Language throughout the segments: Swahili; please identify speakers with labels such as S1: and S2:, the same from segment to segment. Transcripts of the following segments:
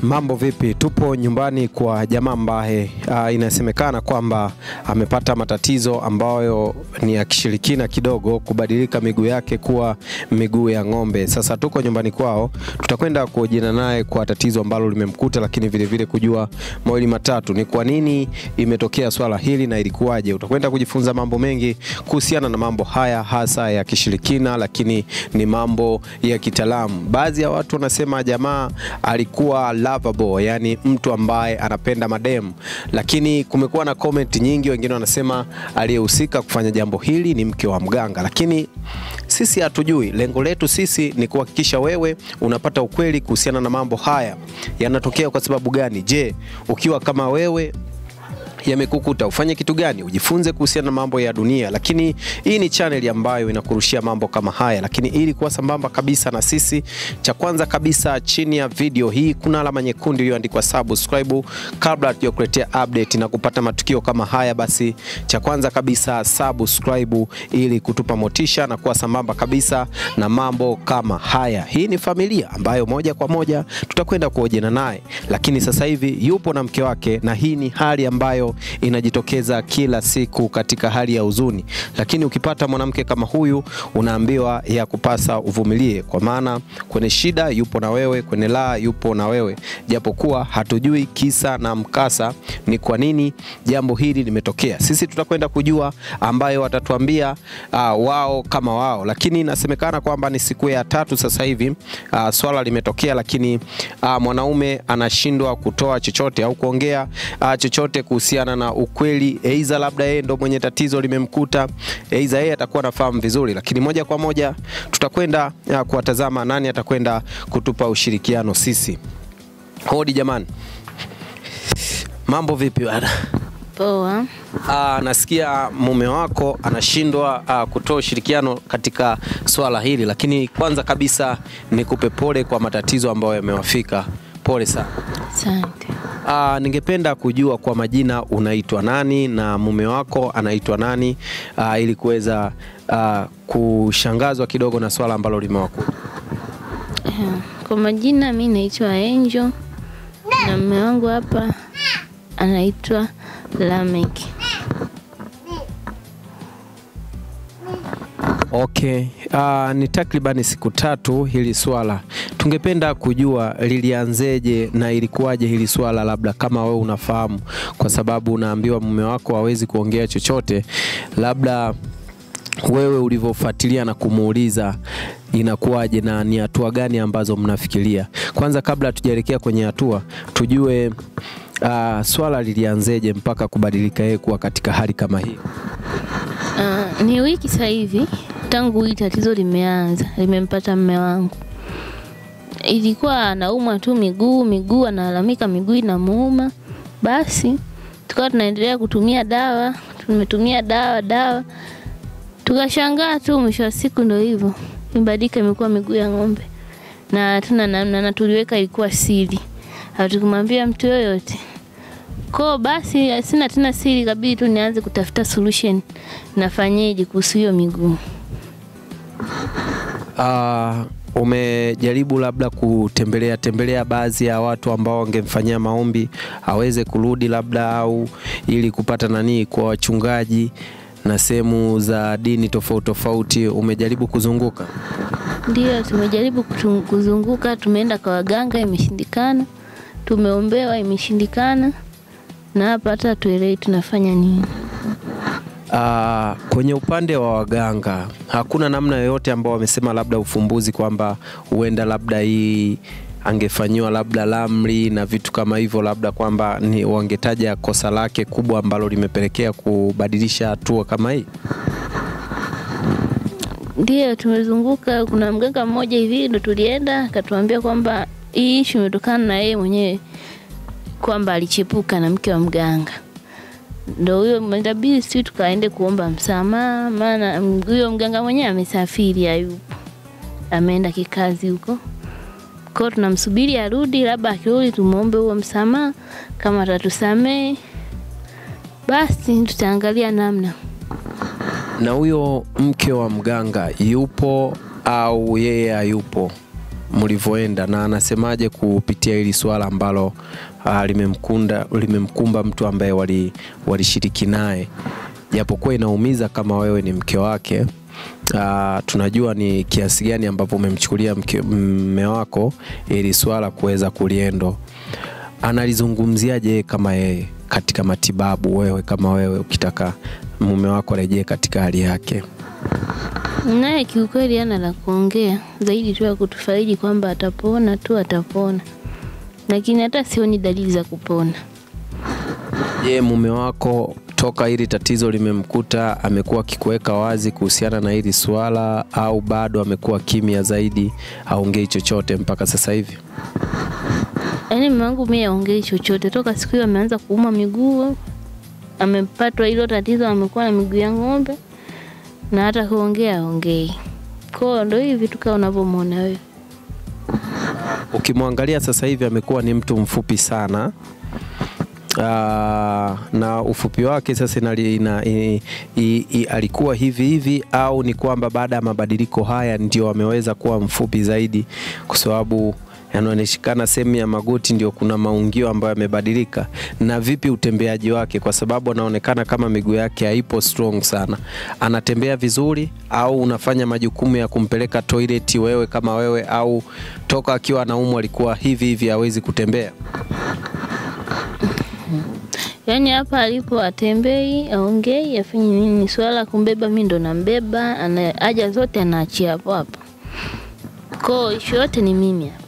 S1: Mambo vipi? Tupo nyumbani kwa jamaa ambaye uh, inasemekana kwamba amepata matatizo ambayo ni ya kishirikina kidogo, kubadilika miguu yake kuwa miguu ya ng'ombe. Sasa tuko nyumbani kwao, tutakwenda kuhojiana naye kwa tatizo ambalo limemkuta, lakini vile vile kujua mawili matatu, ni kwa nini imetokea swala hili na ilikuwaje. Utakwenda kujifunza mambo mengi kuhusiana na mambo haya, hasa ya kishirikina, lakini ni mambo ya kitaalamu. Baadhi ya watu wanasema jamaa alikuwa lovable, yani mtu ambaye anapenda mademu, lakini kumekuwa na comment nyingi, wengine wanasema aliyehusika kufanya jambo hili ni mke wa mganga, lakini sisi hatujui. Lengo letu sisi ni kuhakikisha wewe unapata ukweli kuhusiana na mambo haya yanatokea kwa sababu gani. Je, ukiwa kama wewe yamekukuta ufanye kitu gani? Ujifunze kuhusiana na mambo ya dunia, lakini hii ni channel ambayo inakurushia mambo kama haya. Lakini ili kuwa sambamba kabisa na sisi, cha kwanza kabisa, chini ya video hii kuna alama nyekundu iliyoandikwa subscribe. Kabla hatujakuletea update na kupata matukio kama haya, basi cha kwanza kabisa subscribe, ili kutupa motisha na kuwa sambamba kabisa na mambo kama haya. Hii ni familia ambayo moja kwa moja tutakwenda kuhojiana naye, lakini sasa hivi yupo na mke wake, na hii ni hali ambayo inajitokeza kila siku katika hali ya huzuni, lakini ukipata mwanamke kama huyu unaambiwa ya kupasa uvumilie, kwa maana kwenye shida yupo na wewe, kwenye raha yupo na wewe, japokuwa hatujui kisa na mkasa ni kwa nini jambo hili limetokea. Sisi tutakwenda kujua ambayo watatuambia uh, wao kama wao, lakini inasemekana kwamba ni siku ya tatu sasa hivi uh, swala limetokea, lakini uh, mwanaume anashindwa kutoa chochote au kuongea uh, chochote kuhusiana na ukweli, aidha labda yeye ndo mwenye tatizo limemkuta, aidha yeye atakuwa anafahamu vizuri, lakini moja kwa moja tutakwenda uh, kuwatazama nani atakwenda kutupa ushirikiano sisi. Hodi jamani, mambo vipi bwana?
S2: Poa.
S1: Ah, nasikia mume wako anashindwa ah, kutoa ushirikiano katika swala hili, lakini kwanza kabisa nikupe pole kwa matatizo ambayo yamewafika. Pole sana.
S2: Asante.
S1: Ah, ningependa kujua kwa majina unaitwa nani na mume wako anaitwa nani, ah, ili kuweza ah, kushangazwa kidogo na swala ambalo limewakuta.
S2: Eh, Kwa majina mi naitwa Angel na mume wangu hapa anaitwa Lamek.
S1: Okay. Uh, ni takribani siku tatu hili swala. Tungependa kujua lilianzeje na ilikuwaje hili swala, labda kama wewe unafahamu, kwa sababu unaambiwa mume wako hawezi kuongea chochote, labda wewe ulivyofuatilia na kumuuliza inakuwaje na ni hatua gani ambazo mnafikiria. Kwanza kabla hatujaelekea kwenye hatua, tujue uh, swala lilianzeje mpaka kubadilika yeye kuwa katika hali kama hii.
S2: Ah, ni wiki sasa hivi tangu hili tatizo limeanza, limempata mume wangu. Ilikuwa anaumwa tu miguu, miguu analalamika miguu inamuuma. Basi tukawa tunaendelea kutumia dawa, tumetumia dawa dawa, tukashangaa tu, mwisho wa siku ndo hivyo imebadilika, imekuwa miguu ya ng'ombe na hatuna namna, na tuliweka ilikuwa siri, hatukumwambia mtu yoyote. Ko basi sina tena siri, kabidi tu nianze kutafuta solution, nafanyeje kuhusu hiyo miguu.
S1: Ah, umejaribu labda kutembelea tembelea baadhi ya watu ambao wangemfanyia maombi aweze kurudi labda, au ili kupata nani kwa wachungaji na sehemu za dini tofauti tofauti, umejaribu kuzunguka?
S2: Ndio tumejaribu kutu- kuzunguka, tumeenda kwa waganga, imeshindikana. Tumeombewa, imeshindikana, na hapa hata tuelewi tunafanya nini.
S1: Ah, kwenye upande wa waganga hakuna namna yoyote ambao wamesema labda ufumbuzi kwamba huenda labda hii angefanyiwa labda lamri na vitu kama hivyo, labda kwamba ni wangetaja kosa lake kubwa ambalo limepelekea kubadilisha hatua kama hii.
S2: Ndio tumezunguka. Kuna mganga mmoja hivi ndo tulienda, akatuambia kwamba hii ishu imetokana na yeye mwenyewe, kwamba alichepuka na mke wa mganga. Ndo huyo inabidi sisi tukaende kuomba msamaha, maana mm, huyo mganga mwenyewe amesafiri, hayupo, ameenda kikazi huko. Kwa hiyo tunamsubiri arudi, labda akirudi tumwombe huo msamaha, kama atatusamehe basi tutaangalia namna.
S1: Na huyo mke wa mganga yupo au yeye hayupo? mlivyoenda, na anasemaje kupitia hili swala ambalo uh, limemkunda limemkumba mtu ambaye wali walishiriki naye, japokuwa inaumiza kama wewe ni mke wake. Uh, tunajua ni kiasi gani ambapo umemchukulia mke- mme wako ili swala kuweza kuliendo. Analizungumziaje yeye kama yeye katika matibabu, wewe kama wewe ukitaka mume wako arejee katika hali yake?
S2: Naye kiukweli hana la kuongea zaidi tu ya kutufaidi kwamba atapona tu, atapona, lakini hata sioni dalili za kupona.
S1: Je, mume wako toka hili tatizo limemkuta amekuwa akikuweka wazi kuhusiana na hili swala au bado amekuwa kimya zaidi, aongei chochote mpaka sasa hivi?
S2: Yaani mume wangu mimi aongei chochote toka siku hiyo ameanza kuuma miguu, amepatwa hilo tatizo, amekuwa na miguu ya ng'ombe na hata kuongea aongei. Kwa ndo hivi tu kama unavyomwona wewe.
S1: Ukimwangalia sasa hivi amekuwa ni mtu mfupi sana. Aa, na ufupi wake sasa inali, ina, i, i, i, alikuwa hivi hivi au ni kwamba baada ya mabadiliko haya ndio ameweza kuwa mfupi zaidi, kwa sababu yanaonekana sehemu ya magoti ndio kuna maungio ambayo yamebadilika. Na vipi utembeaji wake, kwa sababu anaonekana kama miguu yake haipo strong sana, anatembea vizuri au unafanya majukumu ya kumpeleka toilet wewe kama wewe, au toka akiwa anaumwa alikuwa hivi hivi hawezi kutembea?
S2: Yaani hapa alipo atembei, aongei, afanye nini? Ni swala la kumbeba, mimi ndo nambeba, ana haja zote anaachia hapo hapo. Kwa ishu yote ni mimi hapa.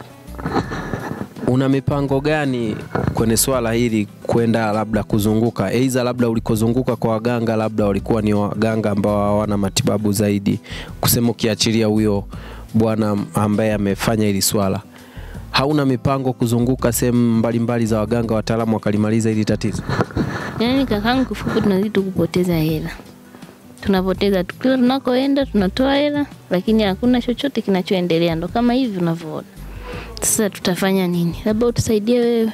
S1: Una mipango gani kwenye swala hili kwenda labda kuzunguka, aidha labda ulikozunguka kwa waganga, labda walikuwa ni waganga ambao hawana matibabu zaidi, kusema ukiachilia huyo bwana ambaye amefanya hili swala, hauna mipango kuzunguka sehemu mbalimbali za waganga wataalamu wakalimaliza hili tatizo?
S2: Yaani kakangu, kifupi tunazidi tu kupoteza hela, tunapoteza tu, kila tunakoenda tunatoa hela, lakini hakuna chochote kinachoendelea. Ndo kama hivi unavyoona. Sasa tutafanya nini? Labda utusaidie wewe.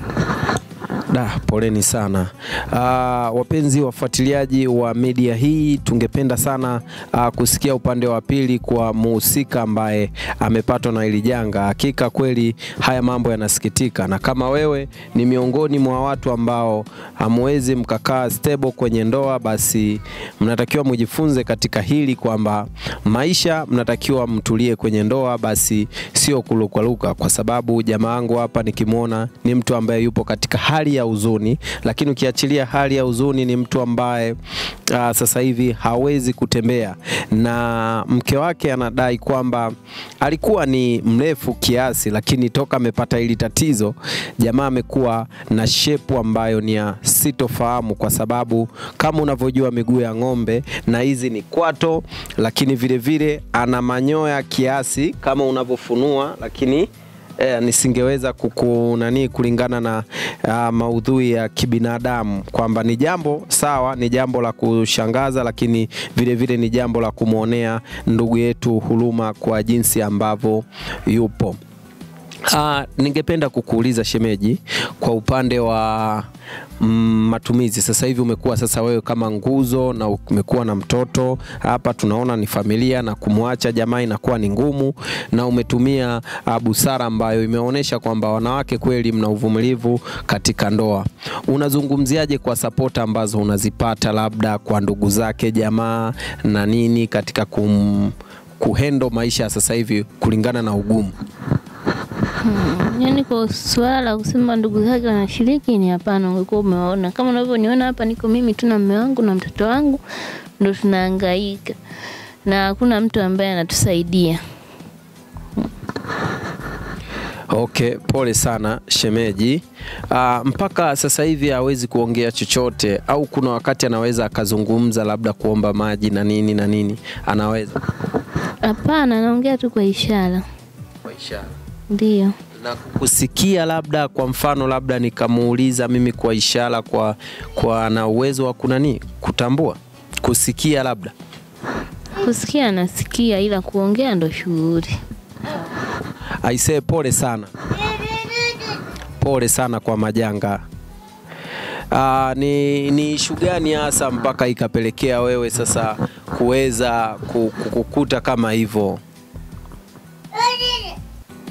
S1: Da, poleni sana. Uh, wapenzi wafuatiliaji wa media hii, tungependa sana uh, kusikia upande wa pili kwa muhusika ambaye amepatwa na hili janga. Hakika kweli haya mambo yanasikitika, na kama wewe ni miongoni mwa watu ambao hamwezi mkakaa stable kwenye ndoa, basi mnatakiwa mjifunze katika hili kwamba maisha mnatakiwa mtulie kwenye ndoa, basi sio kulukwaluka, kwa sababu jamaa wangu hapa nikimwona ni mtu ambaye yupo katika hali ya huzuni, lakini ukiachilia hali ya huzuni ni mtu ambaye uh, sasa hivi hawezi kutembea, na mke wake anadai kwamba alikuwa ni mrefu kiasi, lakini toka amepata hili tatizo jamaa amekuwa na shepu ambayo ni ya sitofahamu, kwa sababu kama unavyojua miguu ya ng'ombe na hizi ni kwato, lakini vile vile ana manyoya kiasi kama unavyofunua, lakini eh, nisingeweza kuku nani kulingana na uh, maudhui ya kibinadamu kwamba ni jambo sawa, ni jambo la kushangaza, lakini vile vile ni jambo la kumwonea ndugu yetu huruma kwa jinsi ambavyo yupo. Uh, ningependa kukuuliza shemeji, kwa upande wa mm, matumizi sasa hivi umekuwa sasa wewe kama nguzo na umekuwa na mtoto hapa, tunaona ni familia na kumwacha jamaa inakuwa ni ngumu, na umetumia uh, busara ambayo imeonyesha kwamba wanawake kweli mna uvumilivu katika ndoa. Unazungumziaje kwa sapota ambazo unazipata labda kwa ndugu zake jamaa na nini katika kum, kuhendo maisha ya sasa hivi kulingana na ugumu?
S2: Yaani kwa swala la kusema ndugu zake wanashiriki ni hapana, ungekuwa umewaona. Kama unavyoniona hapa, niko mimi tu na mume wangu na mtoto wangu, ndo tunahangaika na hakuna mtu ambaye anatusaidia.
S1: Okay, pole sana shemeji. Uh, mpaka sasa hivi hawezi kuongea chochote au kuna wakati anaweza akazungumza labda kuomba maji na nini na nini, anaweza
S2: Hapana, anaongea tu kwa ishara.
S1: kwa ishara
S2: Ndio.
S1: na kusikia, labda kwa mfano, labda nikamuuliza mimi kwa ishara, kwa kwa ana uwezo wa kunani kutambua kusikia labda
S2: Kusikia anasikia, ila kuongea ndo shughuli.
S1: Aisee, pole sana, pole sana kwa majanga. Aa, ni, ni ishu gani hasa mpaka ikapelekea wewe sasa kuweza ku- ku- kukuta kama hivyo?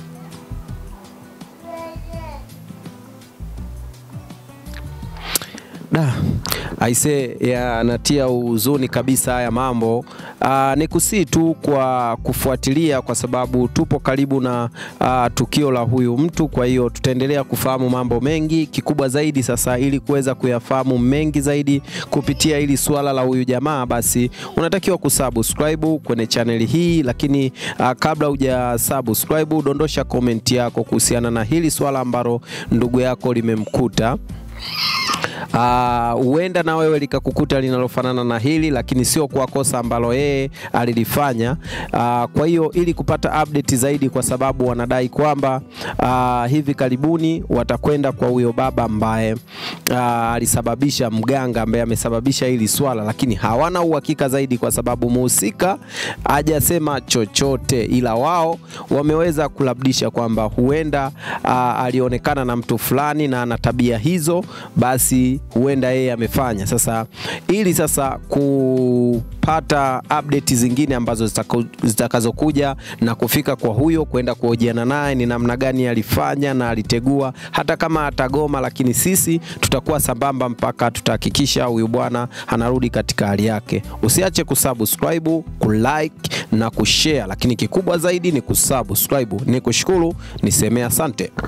S1: Da, aise yanatia huzuni kabisa haya mambo. Aa, ni kusii tu kwa kufuatilia kwa sababu tupo karibu na aa, tukio la huyu mtu, kwa hiyo tutaendelea kufahamu mambo mengi. Kikubwa zaidi sasa, ili kuweza kuyafahamu mengi zaidi kupitia hili suala la huyu jamaa, basi unatakiwa kusubscribe kwenye chaneli hii, lakini aa, kabla huja subscribe, dondosha komenti yako kuhusiana na hili swala ambalo ndugu yako limemkuta huenda uh, na wewe likakukuta linalofanana na hili, lakini sio kwa kosa ambalo yeye alilifanya. Uh, kwa hiyo ili kupata update zaidi, kwa sababu wanadai kwamba uh, hivi karibuni watakwenda kwa huyo baba ambaye uh, alisababisha mganga ambaye amesababisha hili swala, lakini hawana uhakika zaidi, kwa sababu muhusika hajasema chochote, ila wao wameweza kulabdisha kwamba huenda uh, alionekana na mtu fulani na ana tabia hizo, basi huenda yeye amefanya. Sasa ili sasa kupata update zingine ambazo zitakazokuja na kufika kwa huyo kwenda kuhojiana naye ni namna gani alifanya na alitegua, hata kama atagoma, lakini sisi tutakuwa sambamba mpaka tutahakikisha huyu bwana anarudi katika hali yake. Usiache kusubscribe, kulike na kushare, lakini kikubwa zaidi ni kusubscribe. Ni kushukuru, nisemee asante.